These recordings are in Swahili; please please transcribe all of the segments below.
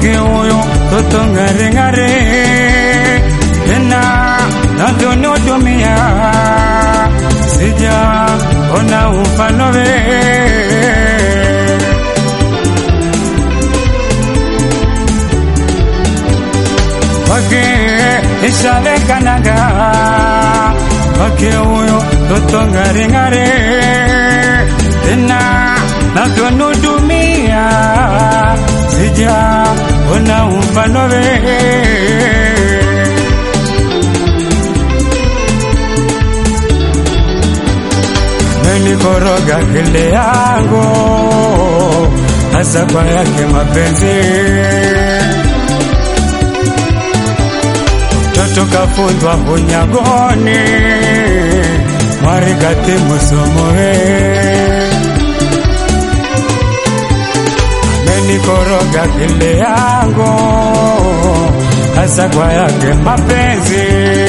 kwake huyo toto ng'aring'ari, tena navyonihudumia sijaona mfano we kwake ishawekanaga kwake huyo toto ng'aring'ari, tena navyonihudumia sijaona mfano we menikoroga kile yangu hasa kwa yake mapenzi toto kafundwa unyagoni mwarikati musomowe menikoroga kile yangu hasa kwa yake mapenzi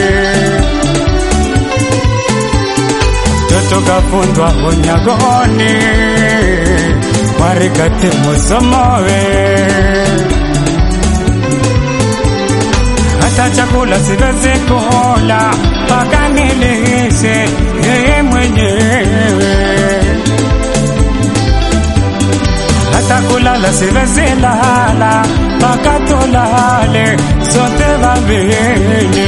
toto kafundwa unyagoni mwarikati musomowe hata chakula siwezi kula mpaka nilishe yeye mwenyewe hata kulala siwezi lala mpaka tulale sote wawili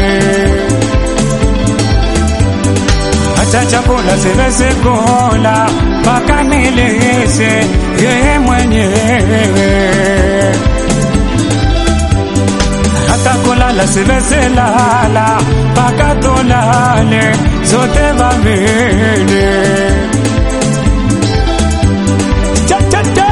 hata chakula siwezi kula mpaka nilishe yeye mwenyewe hata kulala siwezi lala mpaka tulale sote wawili Cha, cha, cha.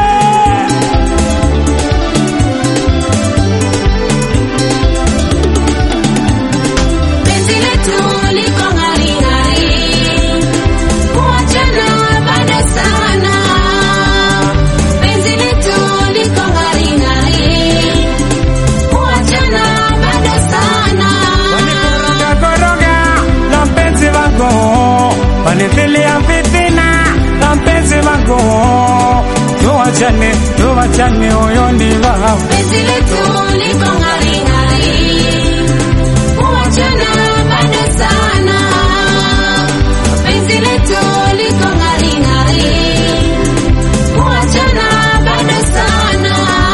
Penzi letu liko ng'aring'ari, kuachana bado sana. Penzi letu liko ng'aring'ari, kuachana bado sana. Koroga la mpenzi wako panitilia fitina la mpenzi wako tuwachane tuwachane huyo ni wao Penzi letu liko ng'aring'ari, kuachana bado sana. Penzi letu liko ng'aring'ari, kuachana bado sana.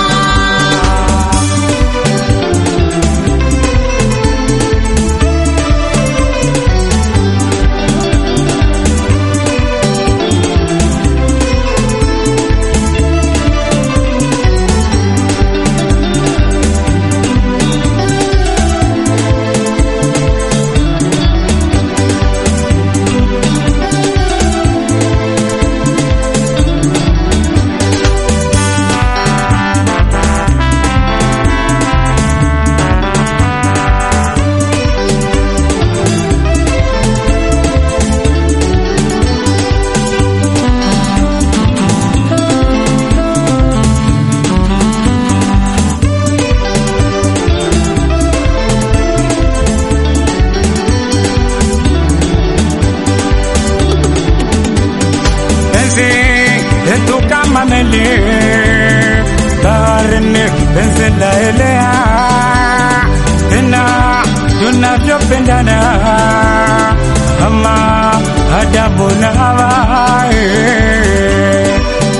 penzi letu kama meli baharini, penzi laelea tena tunavyopendana kama Adamu na Hawa eh.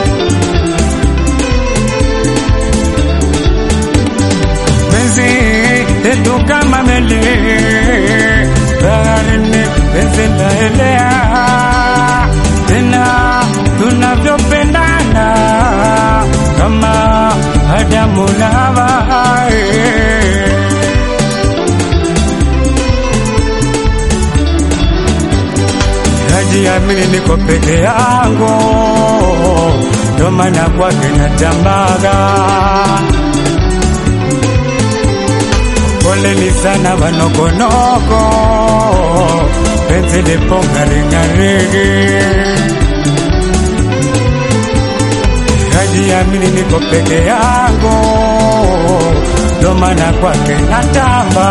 penzi letu kama meli baharini, penzi laelea tena tunavyopendana kama Adamu na Hawa eh. najiamini niko peke yangu, ndo maana kwake natambaga. Poleni sana wanokonoko, penzi lipo ng'aring'ari. Najiamini niko peke yangu, ndo maana kwake natamba.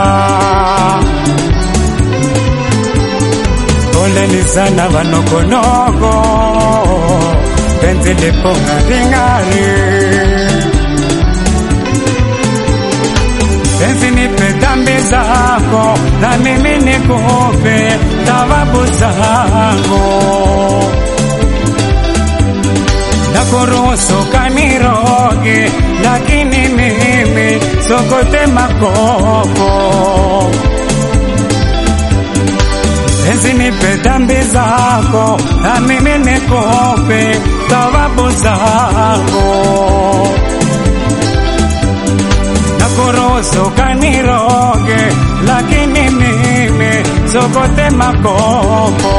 Poleni sana wanokonoko, penzi lipo ng'aring'ari. penzi nipe dhambi zako na mimi nikupe thawabu zangu na kuruhusu kaniroge, lakini mimi sokote makopo. Penzi nipe dhambi zako na mimi nikupe thawabu zangu na kuruhusu kaniroge, lakini mimi sokote makopo.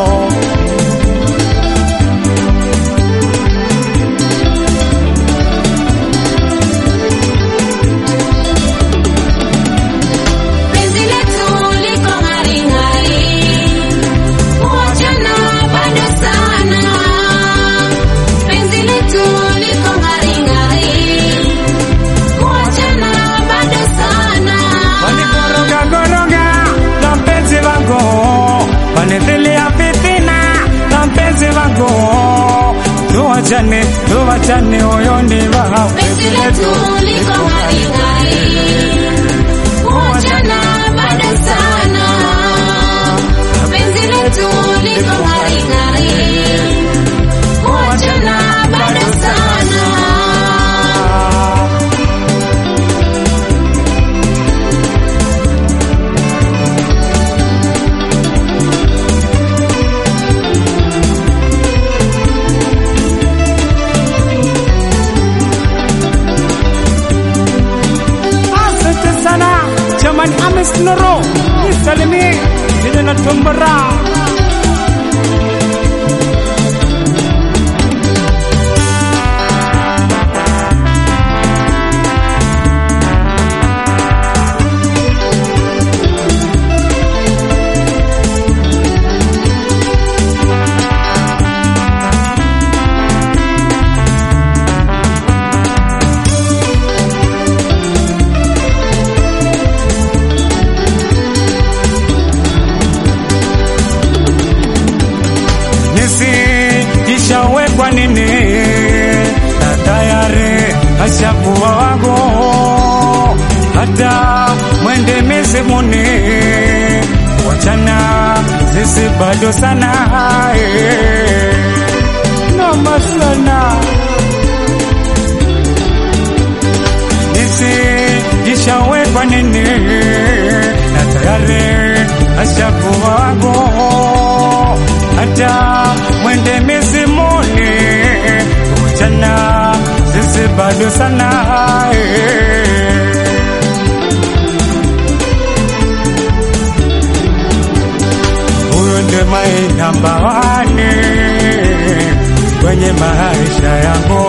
Penzi letu liko ng'aring'ari, kuachana bado sana. Penzi letu liko ng'aring'ari, kuachana bado sana. Wanikoroga koroga na mpenzi wangu, wanithilia fitina na mpenzi wangu, tuachane tuachane, huyo ni wao. Penzi letu liko ng'aring'ari, kuachana bado sana. Penzi letu liko ng'aring'ari, kuachana bado sana. Asante sana jamani, Amis Noro nisalimie jina la Tombara. nisi ishawekwa nini na tayari ashakuwa wangu, hata mwende mizimuni, wachana sisi bado sana eh. noma sana nisi ishawekwa nini na tayari ashakuwa wangu hata mwende mizimuni kuchana sisi bado sana eh. huyo ndiye my number one kwenye maisha yangu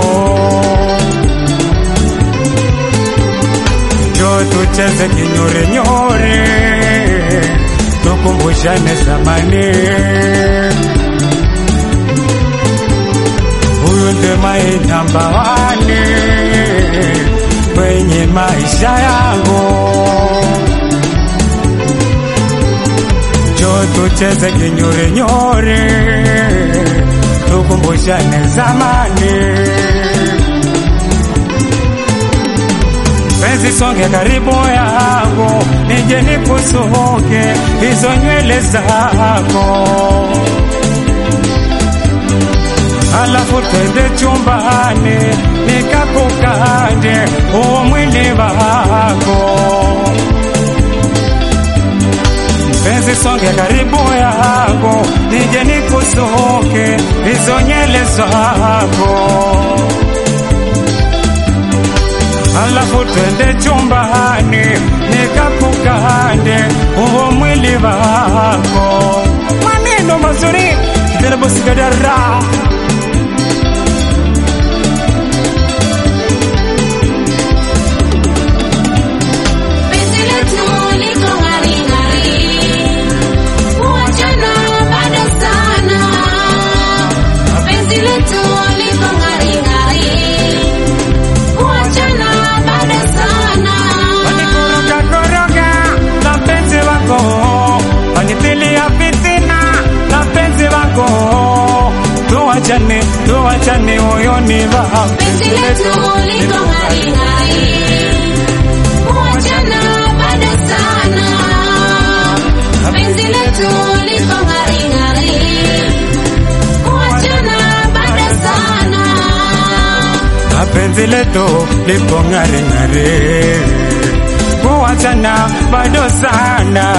njo tucheze kinyore nyore tukumbushane zamani huyu ndiye my number one kwenye maisha yangu njo tucheze kinyore nyore tukumbushane zamani penzi songe karibu yangu nije nikusuke hizo nywele zako alafu twende chumbani nikakukande huo mwili wako penzi songe karibu yangu nije nikusuke hizo nywele zako alafu twende chumbani nikakukande huo mwili wako maneno mazuri terabosikadara Penzi letu liko ng'aring'ari, kuachana bado sana. Penzi letu liko ng'aring'ari, kuachana bado sana. wanikoroga koroga na mpenzi wako wanitilia fitina na mpenzi wako tuachane tuachane moyoni wako Penzi letu liko ng'aring'ari, kuachana penzi letu lipo ng'ari ng'ari, kuachana bado sana.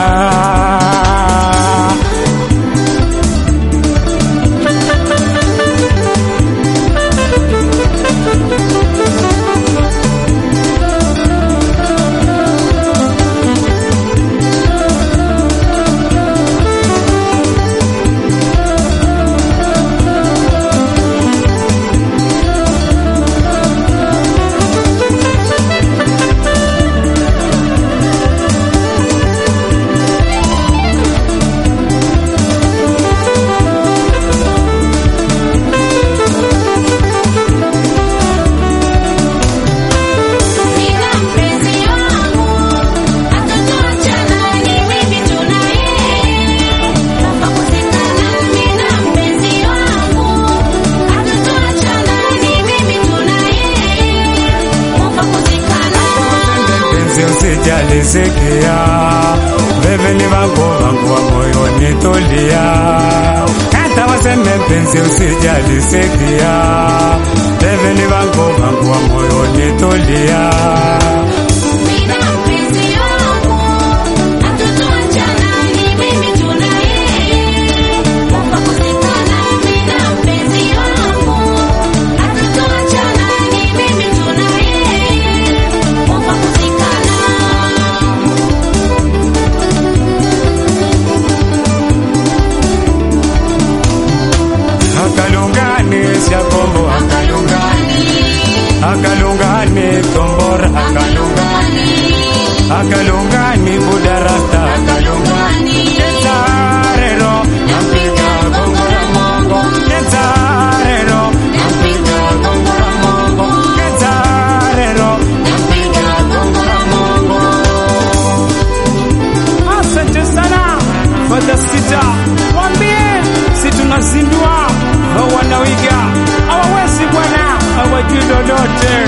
Nina mpenzi wangu, hatutaachana, ni mimi tu na yeye. Naomba kuzikana, nina mpenzi wangu, hatutaachana, ni mimi tu na yeye. Naomba kuzikana. Penzi usijali sikia, wewe ni wangu wangu wa moyoni tulia. Hata waseme penzi usijali sikia, wewe ni wangu wangu wa moyoni tulia. Nina mpenzi wangu, hatutaachana, ni mimi tu na yeye. Naomba kuzikana, nina mpenzi wangu, hatutaachana, ni mimi tu na yeye. Naomba kuzikana. Akalungani Shakombo, akalungani, akalungani Tombora, akalungani, akalungani Budarasta, akalungani. Ketarero, nampiga gongora mongo. Ketarero, nampiga gongora mongo. Ketarero, nampiga gongora mongo. Asante sana Fadha Sita, mwambie si tunazindua, hao wanawiga hawawezi bwana, hawajui lolote.